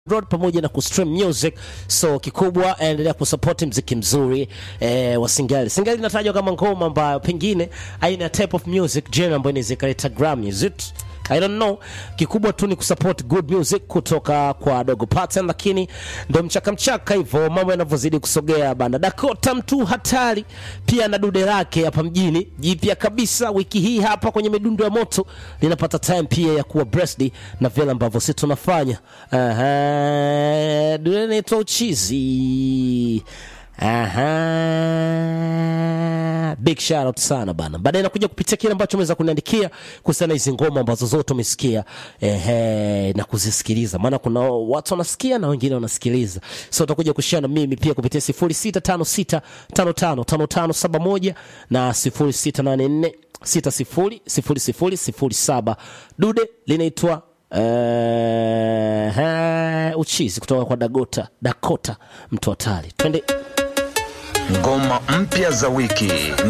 Road pamoja na kustream music. So kikubwa endelea kusupport mziki mzuri eh, wa Singali. Singali inatajwa kama ngoma ambayo pengine aina type of music genre ambayo inaweza ikaleta Grammy. Is it? I don't know. Kikubwa tu ni kusupport good music kutoka kwa Dogo Pattern, lakini ndo mchaka mchaka hivyo mambo yanavyozidi kusogea bana. Dakota mtu hatari pia na dude lake hapa mjini jipya kabisa wiki hii hapa kwenye midundo ya moto linapata time pia ya kuwa breast na vile ambavyo sisi tunafanya. Aha, dude inaitwa uchizi. Aha. Big shout out sana bana. Baadaye nakuja kupitia kile ambacho umeweza kuniandikia kuhusiana na hizi ngoma ambazo zote umesikia ehe, na kuzisikiliza, maana kuna watu wanasikia na wengine wanasikiliza, so utakuja kushare na mimi pia kupitia 0656555571 na 0684600007. Dude linaitwa uh, uchizi kutoka kwa Dagota Dakota mtu hatari. Twende Ngoma mpya za wiki